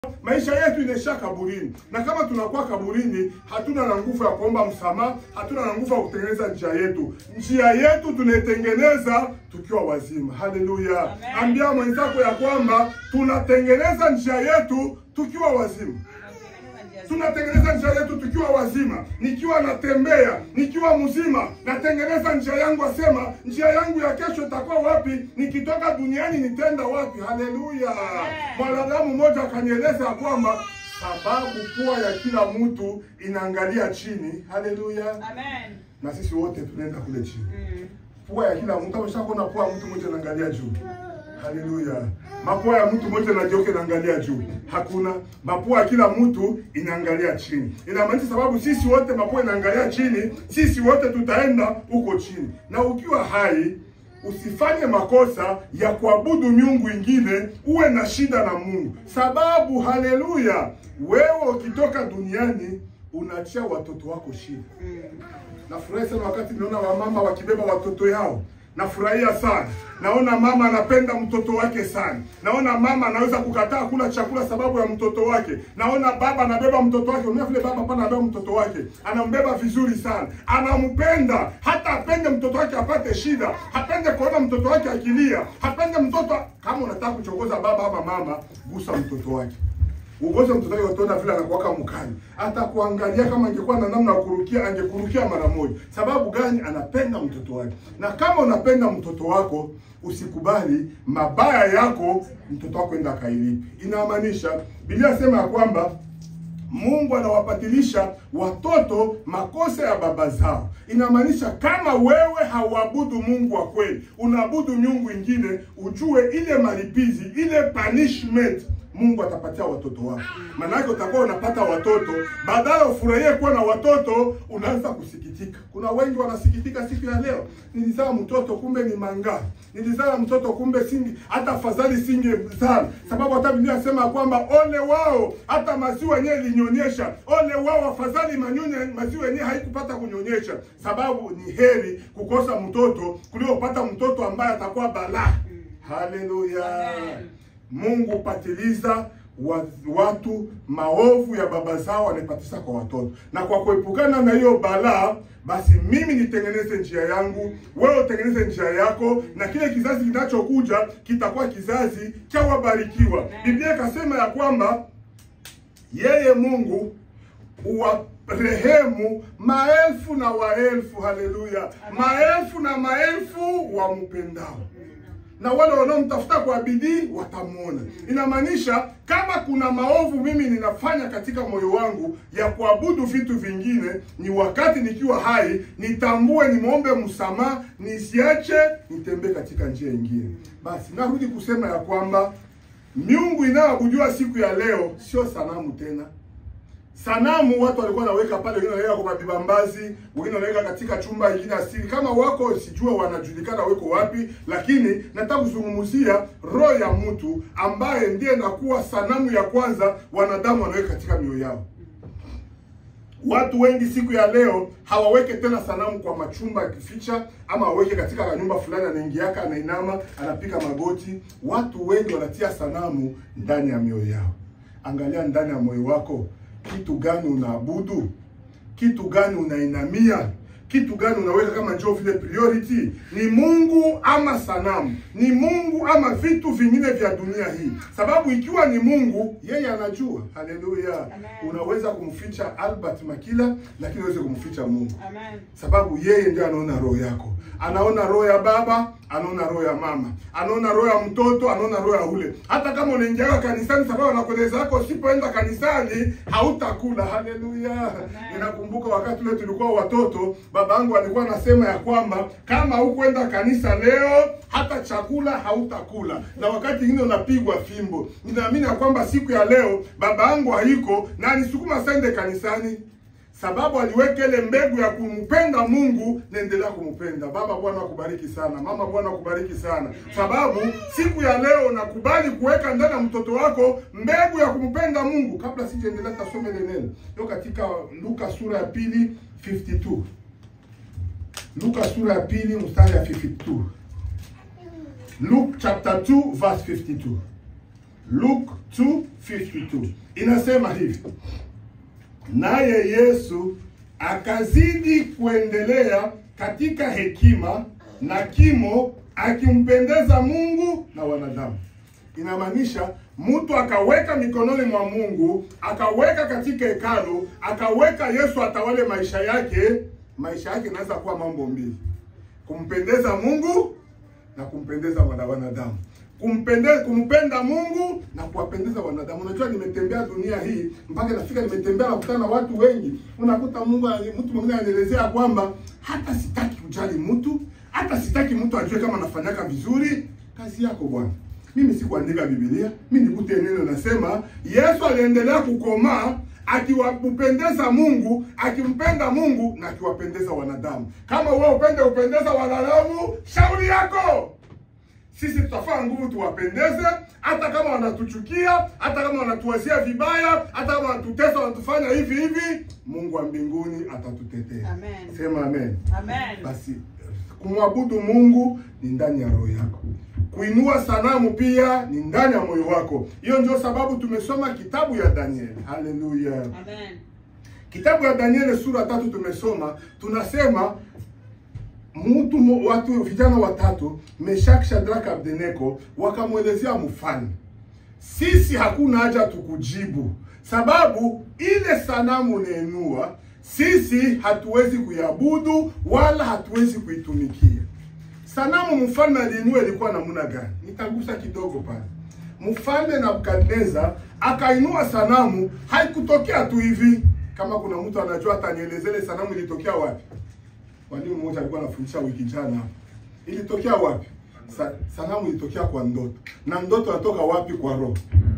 maisha yetu inaisha kaburini, na kama tunakuwa kaburini, hatuna na nguvu ya kuomba msamaha, hatuna na nguvu ya kutengeneza njia yetu. Njia yetu tunaitengeneza tukiwa wazima. Haleluya! Amen. Ambia mwenzako ya kwamba tunatengeneza njia yetu tukiwa wazima tunatengeneza njia yetu tukiwa wazima. Nikiwa natembea nikiwa mzima, natengeneza njia yangu, asema njia yangu ya kesho itakuwa wapi? Nikitoka duniani nitenda wapi? Haleluya! Mwanadamu mmoja akanieleza ya kwamba sababu pua ya kila mtu inaangalia chini. Haleluya! Amen. na sisi wote tunaenda kule chini Mm. pua ya kila mtu. Ameshakuona pua ya mtu mmoja anaangalia juu. Haleluya. Mapua ya mtu mmoja nageuka inaangalia juu. Hakuna. Mapua ya kila mtu inaangalia chini. Inamaanisha sababu sisi wote mapua inaangalia chini, sisi wote tutaenda huko chini. Na ukiwa hai usifanye makosa ya kuabudu miungu ingine, uwe na shida na Mungu. Sababu haleluya, wewe ukitoka duniani unaachia watoto wako shida. Nafurahi sana wakati niona wamama wakibeba watoto yao. Nafurahia sana. Naona mama anapenda mtoto wake sana. Naona mama anaweza kukataa kula chakula sababu ya mtoto wake. Naona baba anabeba mtoto wake. Unaona vile baba pana anabeba mtoto wake. Anambeba vizuri sana. Anampenda. Hata apende mtoto wake apate shida. Hapende kuona mtoto wake akilia. Hapende mtoto kama unataka kuchokoza baba ama mama, gusa mtoto wake. Ugoze mtoto wake utaona vile anakuwaka mkali. Hata kuangalia kama angekuwa na namna ya kurukia, angekurukia mara moja. Sababu gani? Anapenda mtoto wake. Na kama unapenda mtoto wako, usikubali mabaya yako mtoto wako enda kailipi. Inamaanisha Biblia inasema ya kwamba Mungu anawapatilisha watoto makosa ya baba zao. Inamaanisha kama wewe hauabudu Mungu wa kweli, unaabudu miungu ingine, ujue ile malipizi, ile punishment Mungu atapatia watoto wako. Maanake utakuwa unapata watoto, badala ufurahie kuwa na watoto, unaanza kusikitika. Kuna wengi wanasikitika siku ya leo, nilizaa mtoto kumbe ni manga, nilizaa mtoto kumbe singi, hata afadhali singezaa, sababu hata Biblia inasema kwamba ole wao, hata maziwa yenyewe ilinyonyesha, ole wao, afadhali manyonye maziwa yenyewe haikupata kunyonyesha, sababu ni heri kukosa mtoto kuliko kupata mtoto ambaye atakuwa balaa. Haleluya! Amen. Mungu patiliza wa- watu maovu ya baba zao wanaipatisha kwa watoto, na kwa kuepukana na hiyo balaa, basi mimi nitengeneze njia yangu, wewe utengeneze njia yako, na kile kizazi kinachokuja kitakuwa kizazi cha wabarikiwa. Biblia ikasema ya kwamba yeye Mungu uwarehemu maelfu na waelfu, haleluya, maelfu na maelfu wampendao na wale wanaomtafuta kwa bidii watamwona. Inamaanisha kama kuna maovu mimi ninafanya katika moyo wangu ya kuabudu vitu vingine, ni wakati nikiwa hai nitambue, nimwombe msamaha, nisiache nitembee katika njia ingine. Basi narudi kusema ya kwamba miungu inayoabudiwa siku ya leo sio sanamu tena. Sanamu watu walikuwa wanaweka pale, wengine wanaweka kwa vibambazi, wengine wanaweka katika chumba kingine asili. Kama wako sijua wanajulikana weko wapi, lakini nataka kuzungumzia roho ya mtu ambaye ndiye nakuwa sanamu ya kwanza wanadamu wanaweka katika mioyo yao. Watu wengi siku ya leo hawaweke tena sanamu kwa machumba ya kificha, ama waweke katika nyumba fulani, anaingiaka anainama, anapiga magoti. Watu wengi wanatia sanamu ndani ya mioyo yao. Angalia ndani ya moyo wako, kitu gani unaabudu? Kitu gani unainamia? Kitu gani unaweka kama njoo vile priority? Ni Mungu ama sanamu? Ni Mungu ama vitu vingine vya dunia hii? Sababu ikiwa ni Mungu, yeye anajua. Haleluya! Amen. Unaweza kumficha Albert Makila, lakini uweze kumficha Mungu Amen. sababu yeye ndiye anaona roho yako, anaona roho ya baba, anaona roho ya mama, anaona roho ya mtoto, anaona roho ya ule. Hata kama unaingia kanisani, sababu anakueleza yako, usipoenda kanisani hautakula. Haleluya! Ninakumbuka wakati ule tulikuwa watoto, baba yangu alikuwa anasema ya kwamba kama hukwenda kanisa leo, hata chakula hautakula, na wakati mwingine unapigwa fimbo. Ninaamini ya kwamba siku ya leo baba yangu haiko na anisukuma sende kanisani sababu aliweka ile mbegu ya kumpenda Mungu, naendelea kumpenda. Baba, Bwana akubariki sana. Mama, Bwana akubariki sana, sababu siku ya leo nakubali kuweka ndani ya mtoto wako mbegu ya kumpenda Mungu. Kabla sijaendelea, tasome ile neno hiyo katika Luka sura ya pili 52. Luka sura ya pili mstari ya 52. Luke chapter 2 verse 52. Luke 2:52 inasema hivi, naye Yesu akazidi kuendelea katika hekima na kimo, akimpendeza Mungu na wanadamu. Inamaanisha mtu akaweka mikononi mwa Mungu, akaweka katika hekalu, akaweka Yesu atawale maisha yake. Maisha yake inaweza kuwa mambo mbili: kumpendeza Mungu na kumpendeza wana wanadamu kumpendeza kumpenda Mungu na kuwapendeza wanadamu. Unajua, nimetembea dunia hii mpaka nafika, nimetembea nakutana na watu wengi, unakuta Mungu ani- mtu mwingine anaelezea kwamba hata sitaki kujali mtu, hata sitaki mtu ajue kama nafanyaka vizuri. Kazi yako bwana. Mimi sikuandika Biblia, mimi nikute neno nasema Yesu aliendelea kukomaa akiwapendeza Mungu, akimpenda Mungu na akiwapendeza wanadamu. Kama wewe upende upendeza wanadamu, shauri yako sisi tutafaa nguvu tuwapendeze, hata kama wanatuchukia, hata kama wanatuwazia vibaya, hata kama wanatutesa, wanatufanya hivi hivi, Mungu wa mbinguni atatutetea. Amen. Sema amen. Amen. Basi kumwabudu Mungu ni ndani ya roho yako, kuinua sanamu pia ni ndani ya moyo wako. Hiyo ndio sababu tumesoma kitabu ya Danieli. Haleluya! Amen. Kitabu ya Danieli sura tatu tumesoma, tunasema mtu mo- watu vijana watatu Meshaki, Shadraka, Abednego wakamwelezea mfalme, sisi hakuna haja tukujibu, sababu ile sanamu unainua sisi hatuwezi kuiabudu wala hatuwezi kuitumikia. Sanamu mfalme aliinua ilikuwa namna gani? Nitagusa kidogo pale. Mfalme Nebukadneza akainua sanamu, haikutokea tu hivi. Kama kuna mtu anajua atanielezea ile sanamu ilitokea wapi? Mwalimu mmoja alikuwa anafundisha wiki jana hapa. Ilitokea wapi? Sa, sanamu ilitokea kwa ndoto. Na ndoto inatoka wapi? Kwa roho.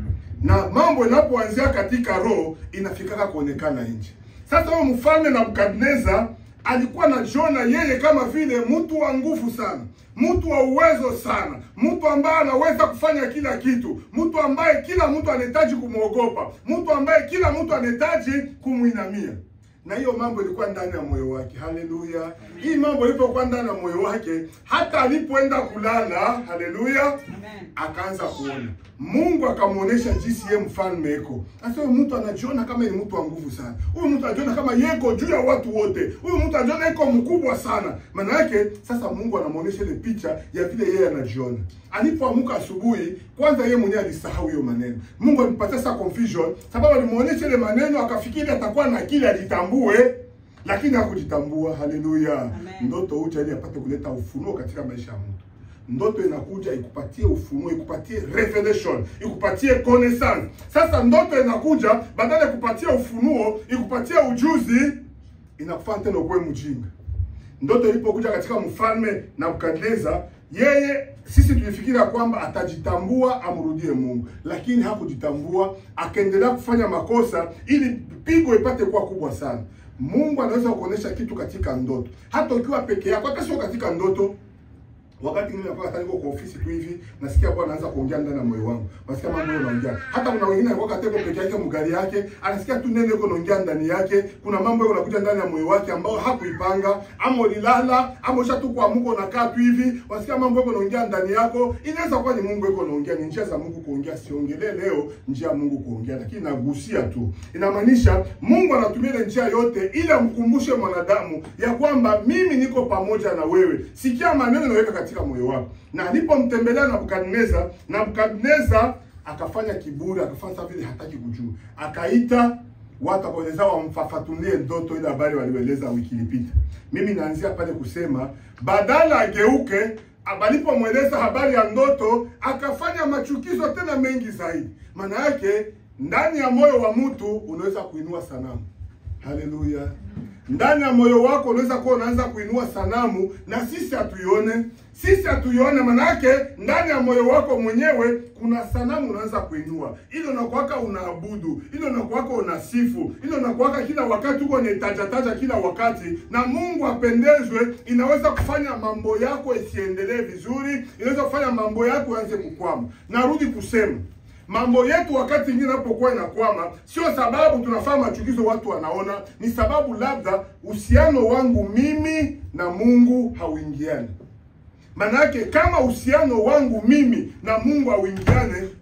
Na mambo inapoanzia katika roho inafikaka kuonekana nje. Sasa huyo mfalme Nebukadneza alikuwa anajiona yeye kama vile mtu wa nguvu sana, mtu wa uwezo sana, mtu ambaye anaweza kufanya kila kitu, mtu ambaye kila mtu anahitaji kumwogopa, mtu ambaye kila mtu anahitaji kumwinamia na hiyo mambo ilikuwa ndani ya moyo wake. Haleluya! Hii mambo ilipokuwa ndani ya moyo wake, hata alipoenda kulala, haleluya, Amen. akaanza kuona Mungu akamwonyesha jinsi ye mfalme eko. Sasa huyu mtu anajiona kama ni mtu wa nguvu sana, huyu mtu anajiona kama yeko juu ya watu wote, huyu mtu anajiona iko mkubwa sana. Maana yake sasa Mungu anamwonyesha ile picha ya vile yeye anajiona. Alipoamka asubuhi, kwanza yeye mwenyewe alisahau hiyo maneno. Mungu alimpatia sasa confusion, sababu alimuonyesha ile maneno, akafikiri atakuwa na akili ajitambue, lakini hakujitambua. Haleluya! Amen. Ndoto huja ili apate kuleta ufunuo katika maisha ya mtu ndoto inakuja ikupatie ufunuo, ikupatie revelation, ikupatie connaissance. Sasa ndoto inakuja badala ya kupatia ufunuo, ikupatie ujuzi, inakufanya tena ukuwe mjinga. Ndoto ilipokuja katika mfalme Nebukadneza, yeye sisi tulifikiria kwamba atajitambua amrudie Mungu, lakini hakujitambua, akaendelea kufanya makosa ili pigo ipate kuwa kubwa sana. Mungu anaweza kuonyesha kitu katika ndoto, hata ukiwa peke yako, hata sio katika ndoto wakati mwingine nakuwa hata niko kwa ofisi tu hivi nasikia Bwana anaanza kuongea ndani ya moyo wangu. Nasikia mambo unaongea. Hata kuna wengine anakuwa kateko peke yake mgari yake, anasikia tu neno liko naongea ndani yake. Kuna mambo yako yanakuja ndani ya moyo wake ambao hakuipanga, ama ulilala, ama usha tu kuamka unakaa tu hivi, wasikia mambo yako naongea ndani yako. Inaweza kuwa ni Mungu yako naongea, ni njia za Mungu kuongea. Siongelee leo njia ya Mungu kuongea, lakini nagusia tu. Inamaanisha Mungu anatumia ile njia yote ili amkumbushe mwanadamu ya kwamba mimi niko pamoja na wewe. Sikia maneno naweka katika moyo wako. Na alipomtembelea Nebukadneza, Nebukadneza akafanya kiburi, akafanya sawa vile hataki kujua. Akaita watu akaeleza wamfafanulie ndoto ile habari walioeleza wiki ilipita. Mimi naanzia pale kusema badala ageuke alipomweleza habari ya ndoto akafanya machukizo tena mengi zaidi. Maana yake ndani ya moyo wa mtu unaweza kuinua sanamu. Haleluya! Ndani ya moyo wako unaweza kuwa unaanza kuinua sanamu na sisi hatuione, sisi hatuione. Manake ndani ya moyo wako mwenyewe kuna sanamu unaanza kuinua, ile unakuwaka unaabudu, ile unakuwaka unasifu, ile unakuwaka kila wakati huko unaitajataja kila wakati, na Mungu apendezwe, inaweza kufanya mambo yako isiendelee vizuri, inaweza kufanya mambo yako yaanze kukwama. Narudi kusema mambo yetu wakati ingine inapokuwa inakwama, sio sababu tunafanya machukizo watu wanaona, ni sababu labda uhusiano wangu mimi na Mungu hauingiani. Manake kama uhusiano wangu mimi na Mungu hauingiane,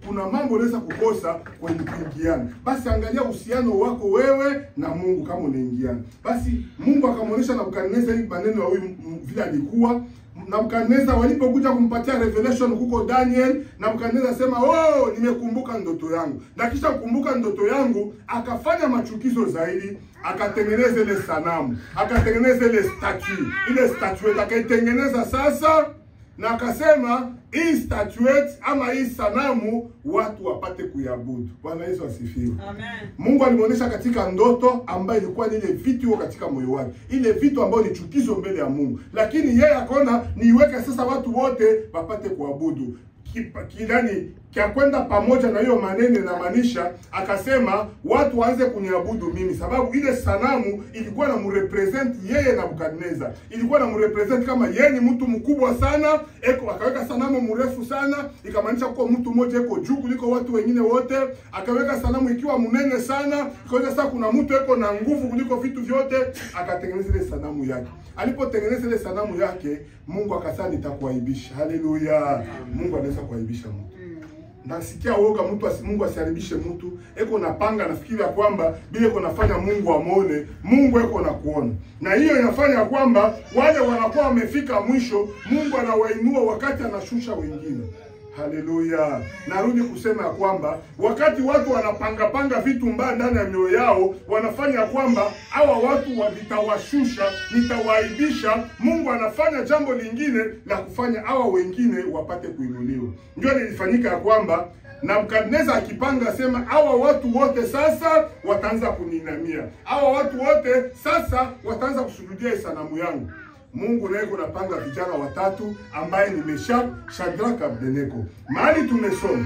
kuna mambo unaweza kukosa kwenye kuingiana. Basi angalia uhusiano wako wewe na Mungu kama unaingiana. Basi Mungu akamwonyesha Nebukadneza hii maneno ya huyu m- vile alikuwa Nebukadneza walipokuja kumpatia revelation huko Daniel, Nebukadneza asema oh, nimekumbuka ndoto yangu, na kisha kukumbuka ndoto yangu akafanya machukizo zaidi, akatengeneza ile sanamu, akatengeneza ile statue, ile statuette akaitengeneza sasa na akasema hii statuette ama hii sanamu watu wapate kuiabudu. Bwana Yesu asifiwe. Amen. Mungu alimwonyesha katika ndoto ambayo ilikuwa ni ile vitu iko katika moyo wake, ile vitu ambayo ni chukizo mbele ya Mungu, lakini yeye akaona niiweke sasa watu wote wapate kuabudu Kipa- kilani kya kwenda pamoja na hiyo maneno inamaanisha, akasema watu waanze kuniabudu mimi, sababu ile sanamu ilikuwa na mrepresent yeye Nebukadneza, ilikuwa na mrepresent kama yeye ni mtu mkubwa sana eko, akaweka sanamu mrefu sana, ikamaanisha kuwa mtu mmoja eko juu kuliko watu wengine wote. Akaweka sanamu ikiwa mnene sana, ikaonyesha sasa kuna mtu eko na nguvu kuliko vitu vyote, akatengeneza ile sanamu yake. Alipotengeneza ile sanamu yake, Mungu akasema nitakuaibisha. Haleluya! Mungu anaweza kuaibisha mtu nasikia woga mtu asi, Mungu asiharibishe mtu. Eko napanga nafikiri ya kwamba bila eko nafanya Mungu amwone, Mungu eko na kuona, na hiyo inafanya kwamba wale wanakuwa wamefika mwisho, Mungu anawainua wakati anashusha wengine. Haleluya! Narudi kusema ya kwamba wakati watu wanapanga panga vitu mbaya ndani ya mioyo yao, wanafanya ya kwamba hawa watu wa- nitawashusha, nitawaaibisha. Mungu anafanya jambo lingine la kufanya hawa wengine wapate kuinuliwa. Ndio lilifanyika ya kwamba Nebukadneza akipanga sema, hawa watu wote sasa wataanza kuninamia, hawa watu wote sasa wataanza kusujudia hii sanamu yangu. Mungu naye kunapanga vijana watatu ambaye ni Meshak, Shadraka, Abednego. Mahali tumesoma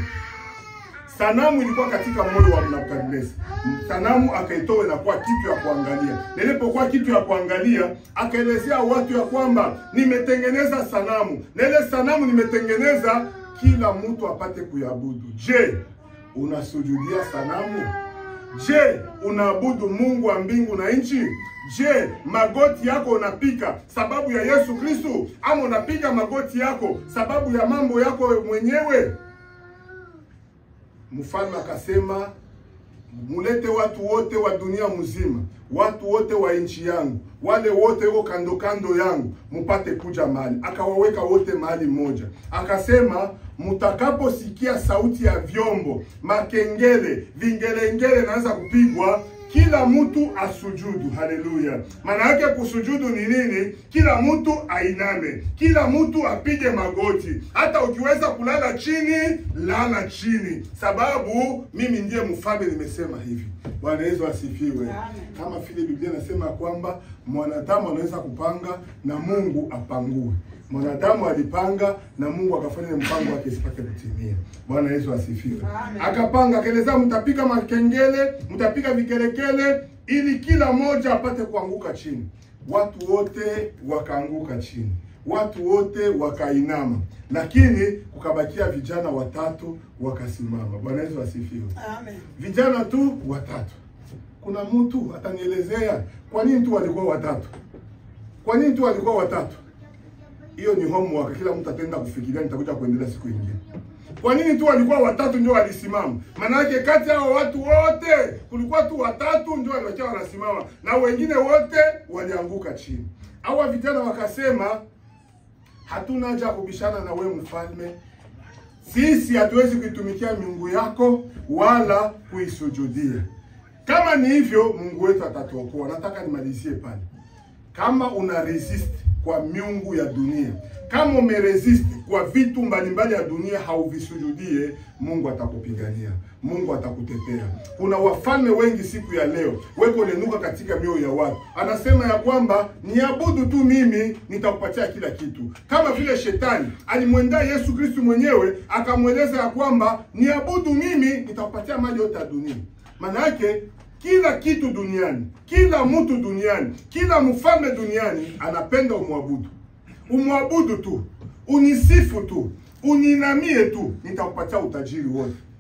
sanamu ilikuwa katika moyo wa Nebukadneza. Sanamu akaitoa inakuwa kitu ya kuangalia. Nilipokuwa kitu ya kuangalia, akaelezea watu ya kwamba nimetengeneza sanamu na ile sanamu nimetengeneza kila mtu apate kuiabudu. Je, unasujudia sanamu? Je, unaabudu Mungu wa mbingu na nchi? Je, magoti yako unapiga sababu ya Yesu Kristo ama unapiga magoti yako sababu ya mambo yako mwenyewe? Mfalme akasema mulete watu wote wa dunia mzima, watu wote wa nchi yangu, wale wote wako kando kando yangu, mupate kuja mahali. Akawaweka wote mahali moja, akasema mtakaposikia sauti ya vyombo, makengele, vingelengele naanza kupigwa kila mtu asujudu. Haleluya! maana yake kusujudu ni nini? Kila mtu ainame, kila mtu apige magoti. Hata ukiweza kulala chini, lala chini, sababu mimi ndiye mfalme, nimesema hivi. Bwana Yesu asifiwe. Kama vile Biblia inasema kwamba mwanadamu anaweza kupanga na Mungu apangue. Mwanadamu alipanga na Mungu akafanya ile mpango wake isipate kutimia. Bwana Yesu asifiwe. Amen. Akapanga akaeleza, mtapiga makengele, mtapiga vikelekele, ili kila mmoja apate kuanguka chini. Watu wote wakaanguka chini, watu wote wakainama, lakini kukabakia vijana watatu wakasimama. Bwana Yesu asifiwe. Amen. Vijana tu watatu. Kuna mtu atanielezea kwa nini tu walikuwa watatu? Kwa nini tu walikuwa watatu? Hiyo ni homework, kila mtu ataenda kufikiria, nitakuja kuendelea siku nyingine. Kwa nini tu walikuwa watatu ndio walisimama? Maana yake kati ya hao watu wote kulikuwa tu watatu ndio walikuwa wanasimama na wengine wote walianguka chini. Hawa vijana wakasema, hatuna haja ya kubishana na wewe mfalme, sisi hatuwezi kuitumikia miungu yako wala kuisujudia. Kama ni hivyo, Mungu wetu atatuokoa. Nataka nimalizie pale. Kama una resist kwa miungu ya dunia, kama umeresist kwa vitu mbalimbali ya dunia, hauvisujudie, Mungu atakupigania, Mungu atakutetea. Kuna wafalme wengi siku ya leo weko nenuka katika mioyo ya watu, anasema ya kwamba niabudu tu mimi, nitakupatia kila kitu, kama vile shetani alimwendea Yesu Kristu mwenyewe akamweleza ya kwamba niabudu mimi, nitakupatia mali yote ya dunia. Maana yake kila kitu duniani, kila mtu duniani, kila mfalme duniani anapenda umwabudu, umwabudu tu, unisifu tu, uninamie tu, nitakupatia utajiri wote.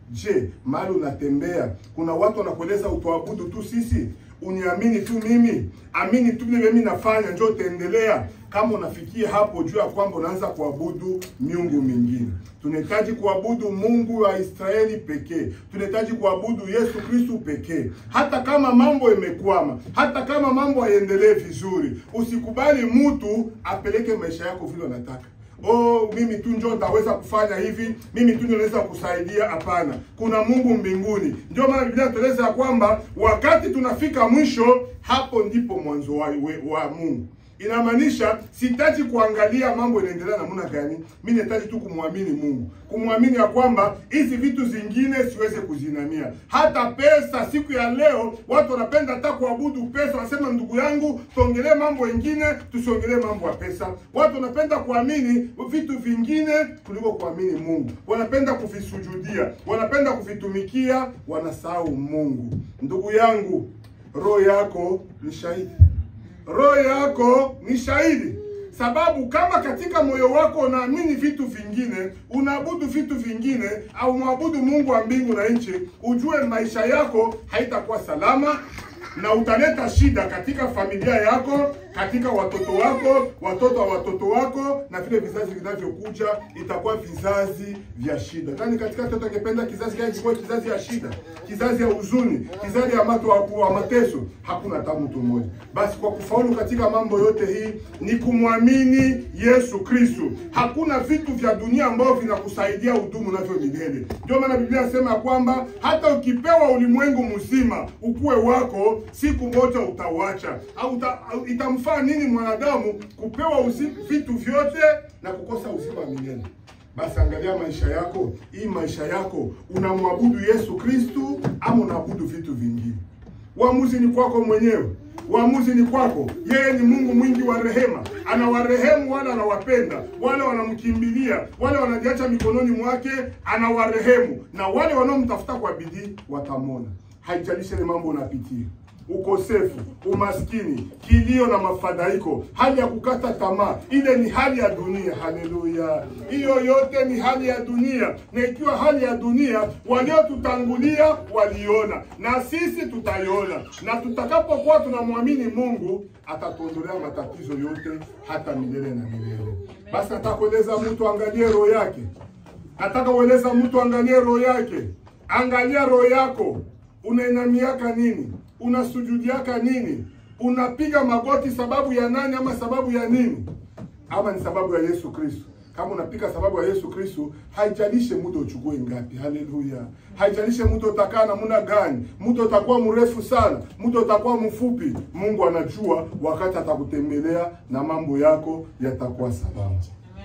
Je, mahali unatembea kuna watu wanakueleza utuabudu tu sisi, uniamini tu mimi, amini tu vile mimi nafanya, njoo utaendelea. Kama unafikia hapo, jua ya kwamba unaanza kuabudu miungu mingine. Tunahitaji kuabudu Mungu wa Israeli pekee, tunahitaji kuabudu Yesu Kristu pekee. Hata kama mambo imekwama, hata kama mambo hayaendelee vizuri, usikubali mtu apeleke maisha yako vile unataka. Oh, mimi tu ndio nitaweza kufanya hivi, mimi tu ndio naweza kusaidia. Hapana, kuna Mungu mbinguni. Ndio maana Biblia inatueleza ya kwamba wakati tunafika mwisho, hapo ndipo mwanzo wa, wa Mungu. Inamaanisha sihitaji kuangalia mambo inaendelea namna gani, mimi nahitaji tu kumwamini Mungu, kumwamini ya kwamba hizi vitu zingine siweze kuzinamia. Hata pesa, siku ya leo watu wanapenda hata kuabudu pesa, wanasema ndugu yangu, tuongelee mambo mengine, tusiongelee mambo ya pesa. Watu wanapenda kuamini vitu vingine kuliko kuamini Mungu, wanapenda kuvisujudia, wanapenda kuvitumikia, wanasahau Mungu. Ndugu yangu, roho yako ni shahidi roho yako ni shahidi, sababu kama katika moyo wako unaamini vitu vingine, unaabudu vitu vingine, au mwabudu Mungu wa mbingu na nchi, ujue maisha yako haitakuwa salama na utaleta shida katika familia yako, katika watoto wako, watoto wa watoto wako, na vile vizazi vinavyokuja itakuwa vizazi vya shida. Nani katika watoto angependa kizazi gani kikuwa kizazi ya shida, kizazi ya huzuni, kizazi ya mato wa mateso? Hakuna hata mtu mmoja. Basi kwa kufaulu katika mambo yote hii ni kumwamini Yesu Kristo. Hakuna vitu vya dunia ambavyo vinakusaidia udumu navyo milele. Ndio maana Biblia inasema kwamba hata ukipewa ulimwengu mzima ukuwe wako, siku moja utauacha. Au au itamfaa nini mwanadamu kupewa uzi, vitu vyote na kukosa uzima wa milele? Basi angalia maisha yako, hii maisha yako unamwabudu Yesu Kristu ama unaabudu vitu vingine? Uamuzi ni kwako mwenyewe. Uamuzi ni kwako. Yeye ni Mungu mwingi wa rehema, anawarehemu wale anawapenda, wale wanamkimbilia, wale wanajiacha mikononi mwake, anawarehemu, na wale wanaomtafuta kwa bidii watamwona. Haijalishi ile mambo unapitia ukosefu, umaskini, kilio na mafadhaiko, hali ya kukata tamaa, ile ni hali ya dunia. Haleluya! Hiyo yote ni hali ya dunia, na ikiwa hali ya dunia, waliotutangulia waliona na sisi tutaiona, na tutakapokuwa tunamwamini Mungu atatuondolea matatizo yote hata milele na milele. Basi atakueleza mtu angalie roho yake, nataka ueleza mtu angalie roho yake. Angalia roho yako, unainamiaka nini? unasujudiaka nini? Unapiga magoti sababu ya nani ama sababu ya nini? Ama ni sababu ya Yesu Kristo? Kama unapiga sababu ya Yesu Kristo, haijalishe muda uchukue ngapi. Haleluya! haijalishe muda utakaa namna gani, muda utakuwa mrefu sana, muda utakuwa mfupi. Mungu anajua wakati atakutembelea na mambo yako yatakuwa salama.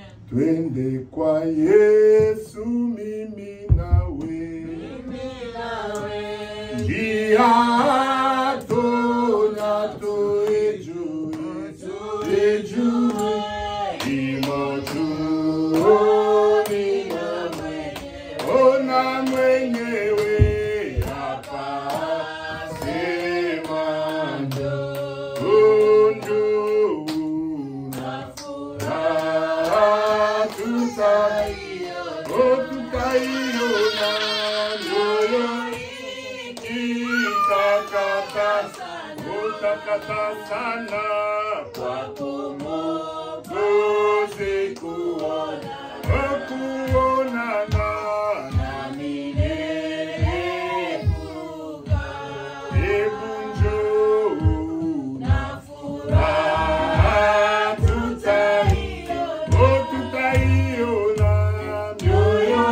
Twende kwa Yesu, mimi nawe, njia ona mwenyewe hapa sema undu na furaha tutaiona nyoyo itakata sana kwako Mwokozi kuona kuonana Hebu njoo furaha tutaiona, oh, tutaiona mioyo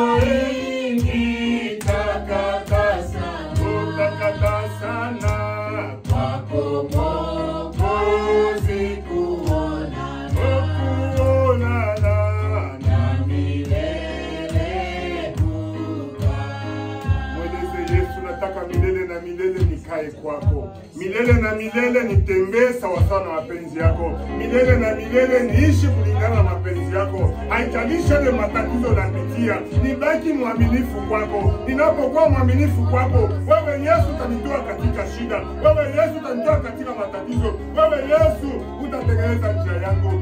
ikitakata sana, oh, takata sana kwako Mwokozi kuona, oh, kuonana na milele Mweleze Yesu, nataka milele na milele nikae kwako, milele na milele nitembee sawasawa na mapenzi yako, milele na milele niishi kulingana na mapenzi yako. Haijalishi ile matatizo napitia, nibaki mwaminifu kwako. Ninapokuwa mwaminifu kwako, wewe Yesu utanitoa katika shida, wewe Yesu utanitoa katika matatizo, wewe Yesu utatengeneza njia yangu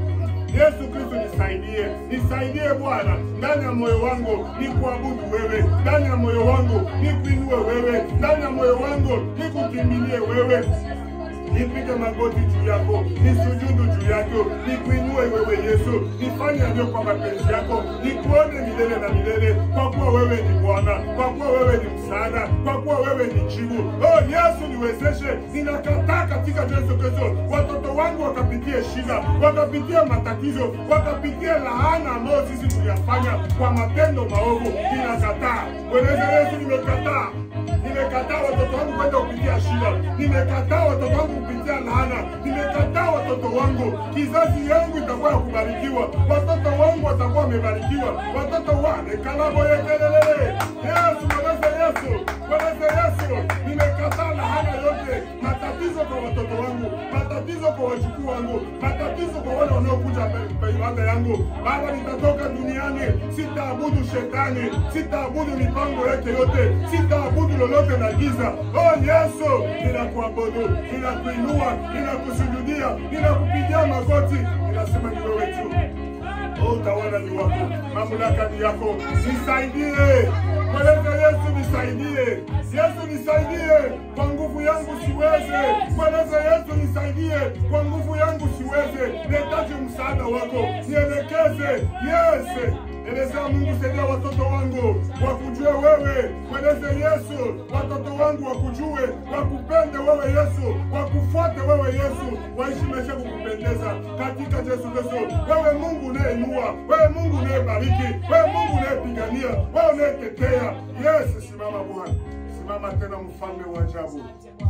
Yesu Kristo, nisaidie, nisaidie Bwana, ndani ya moyo wangu ni kuabudu wewe, ndani ya moyo wangu ni kuinue wewe, ndani ya moyo wangu ni kukimbilie wewe nipige magoti juu yako, nisujudu juu yako, nikuinue wewe Yesu, nifanye yaliyo kwa mapenzi yako, nikuone milele na milele, kwa kuwa wewe ni Bwana, kwa kuwa wewe ni msaada, kwa kuwa wewe ni jibu. Oh Yesu, niwezeshe, ninakataa katika Yesu Kristo, watoto wangu wakapitie shida, wakapitie matatizo, wakapitie laana ambayo sisi tuliyafanya kwa matendo maovu. Ninakataa Mwenyezi Yesu, nimekataa nimekataa watoto wangu kwenda kupitia shida, nimekataa watoto wangu kupitia laana, nimekataa watoto wangu. Kizazi yangu itakuwa ya kubarikiwa, watoto wangu watakuwa wamebarikiwa, watoto wane kalabo yekelele. Yesu, mweleze Yesu, mweleze Yesu, nimekataa laana yote, matatizo kwa watoto wangu, matatizo kwa wajukuu wangu, matatizo kwa wale wanaokuja pe- ibada yangu. Baba, nitatoka duniani, sitaabudu shetani, sitaabudu mipango yake yote, sitaabudu lolote la giza. Oh Yesu, ninakuabudu, ninakuinua, ninakusujudia, ninakupigia magoti, ninasema ni wewe tu. Oh, utawala ni wako, mamlaka ni yako. Nisaidie, mweleze Yesu, nisaidie. Yesu nisaidie, kwa nguvu yangu siweze. Mweleze Yesu, nisaidie, kwa nguvu yangu siweze. Nahitaji msaada wako, nielekeze. Yes, elezea Mungu, saidia watoto wangu wakujue wewe. Mweleze Yesu, watoto wangu wakujue, wakupende wewe Yesu, wakufuate wewe Yesu, waishi maisha ya kukupendeza katika Yesu Kristo. Wewe Mungu unayeinua, wewe Mungu unayebariki, wewe Mungu unayepigania, wewe unayetetea. Yes, simama Bwana, simama tena, mfalme wa ajabu.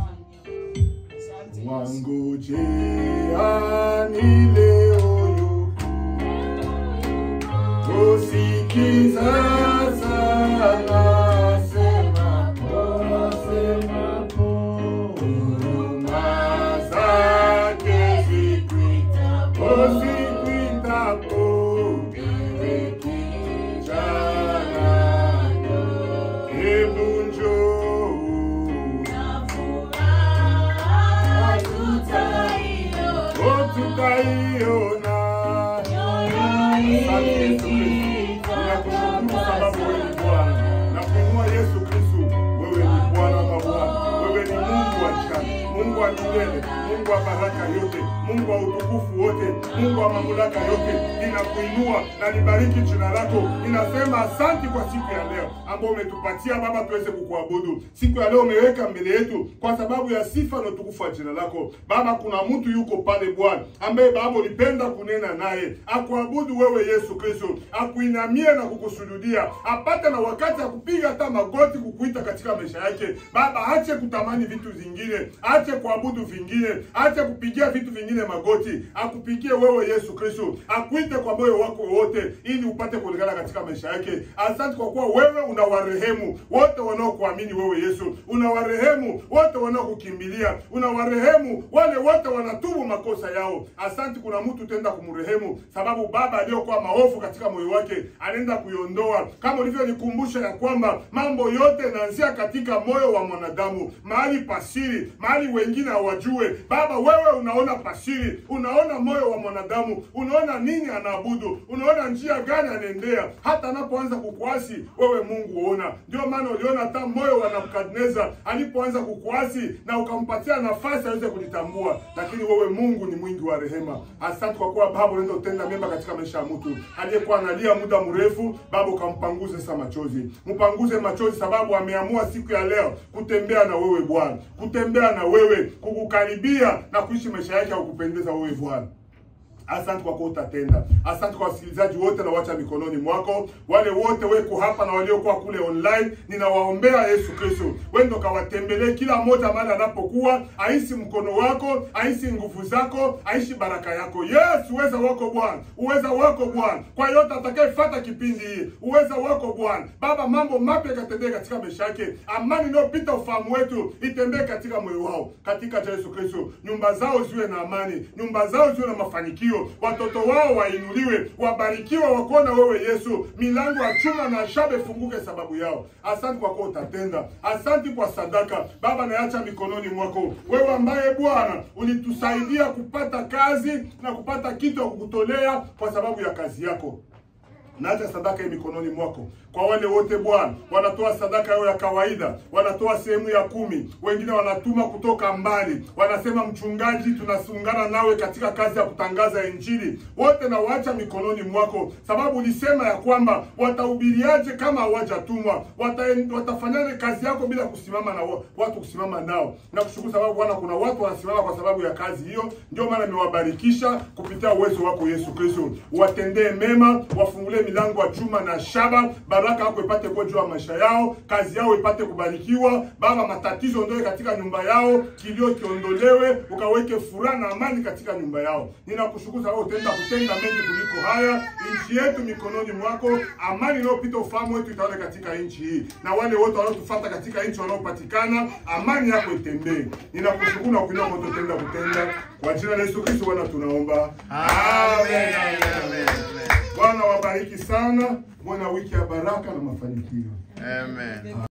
Wangojeani leo yupo Usikiza sana sema pona sema huruma zake zikuita usikuitapo ewe kijana hebu njoo oh tutaiona Asante Yesu Kristo. Ninakushukuru sababu wewe ni Bwana. Na kuinua Yesu Kristo, wewe ni Bwana wa mabwana. Wewe ni Mungu wa jana, Mungu wa milele, Mungu wa baraka yote, Mungu wa utukufu wote, Mungu wa mamlaka yote. Ninakuinua na nibariki jina lako. Ninasema asante kwa siku ya leo ambao umetupatia Baba tuweze kukuabudu. Siku ya leo umeweka mbele yetu kwa sababu ya sifa na utukufu wa jina lako. Baba, kuna mtu yuko pale Bwana ambaye Baba ulipenda kunena naye, akuabudu wewe Yesu Kristo, akuinamie na kukusujudia, apate na wakati ya kupiga hata magoti kukuita katika maisha yake. Baba, ache kutamani vitu vingine, ache kuabudu vingine, ache kupigia vitu vingine magoti, akupigie wewe Yesu Kristo, akuite kwa moyo wako wote, ili upate kuonekana katika maisha yake. Asante kwa kuwa wewe unawarehemu wote wanaokuamini wewe Yesu, unawarehemu wote wanaokukimbilia, unawarehemu wale wote wanatubu makosa yao. Asante, kuna mtu tenda kumrehemu, sababu baba aliyokuwa maovu katika moyo wake anaenda kuiondoa, kama ulivyonikumbusha ya kwamba mambo yote yanaanzia katika moyo wa mwanadamu, mahali pasiri, mahali wengine hawajue. Baba, wewe unaona pasiri, unaona moyo wa mwanadamu, unaona nini anaabudu, unaona njia gani anaendea, hata anapoanza kukuasi wewe Mungu uona. Ndio maana uliona hata moyo wa Nebukadneza alipoanza kukuasi na ukampatia nafasi aweze kujitambua, lakini wewe Mungu ni mwingi wa rehema. Asante kwa kuwa Baba unaweza kutenda mema katika maisha ya mtu aliyekuwa analia muda mrefu. Baba ukampanguze sasa machozi, mpanguze machozi, sababu ameamua siku ya leo kutembea na wewe Bwana, kutembea na wewe, kukukaribia na kuishi maisha yake ya kukupendeza wewe Bwana. Asante kwa kuwa utatenda. Asante kwa wasikilizaji wote na wacha mikononi mwako, wale wote weko hapa na waliokuwa kule online, ninawaombea Yesu Kristo, wewe ndo kawatembelee kila mmoja mahali anapokuwa, aishi mkono wako, aishi nguvu zako, aishi baraka yako. Yes, uweza wako Bwana, uweza wako Bwana, kwa yote atakayefuata kipindi hii, uweza wako Bwana. Baba, mambo mapya yakatendee katika maisha yake, amani inayopita ufahamu wetu itembee katika moyo wao, katika jina la Yesu Kristo. Nyumba zao ziwe na amani, nyumba zao ziwe na mafanikio mafanikio, watoto wao wainuliwe, wabarikiwe, wakuona wewe Yesu, milango ya chuma na shaba ifunguke sababu yao. Asante kwa kuwa utatenda, asante kwa sadaka Baba, naacha mikononi mwako wewe, ambaye Bwana ulitusaidia kupata kazi na kupata kitu ya kukutolea kwa sababu ya kazi yako naacha sadaka hii mikononi mwako. Kwa wale wote Bwana wanatoa sadaka yao ya kawaida, wanatoa sehemu ya kumi, wengine wanatuma kutoka mbali, wanasema mchungaji, tunasungana nawe katika kazi ya kutangaza Injili. Wote na waacha mikononi mwako, sababu ulisema ya kwamba watahubiriaje kama hawajatumwa? Wata, watafanyaje kazi yako bila kusimama na wa- watu kusimama nao? Na kushukuru sababu Bwana, kuna watu wanasimama kwa sababu ya kazi hiyo, ndio maana nimewabarikisha kupitia uwezo wako Yesu Kristo. Watendee mema, wafungulie milango ya chuma na shaba, baraka yako ipate kuwa juu ya maisha yao, kazi yao ipate kubarikiwa. Baba, matatizo ondoe katika nyumba yao, kilio kiondolewe, ukaweke furaha na amani katika nyumba yao. Ninakushukuru sababu utaenda kutenda mengi kuliko haya. Nchi yetu mikononi mwako, amani inayopita ufahamu wetu itawale katika nchi hii, na wale wote wanaotufuata katika nchi wanaopatikana, amani yako itembee. Ninakushukuru na kuinua moto tenda kutenda, kwa jina la Yesu Kristo Bwana tunaomba, amen. Bwana wabariki sana, mwana wiki ya baraka na mafanikio. Amen.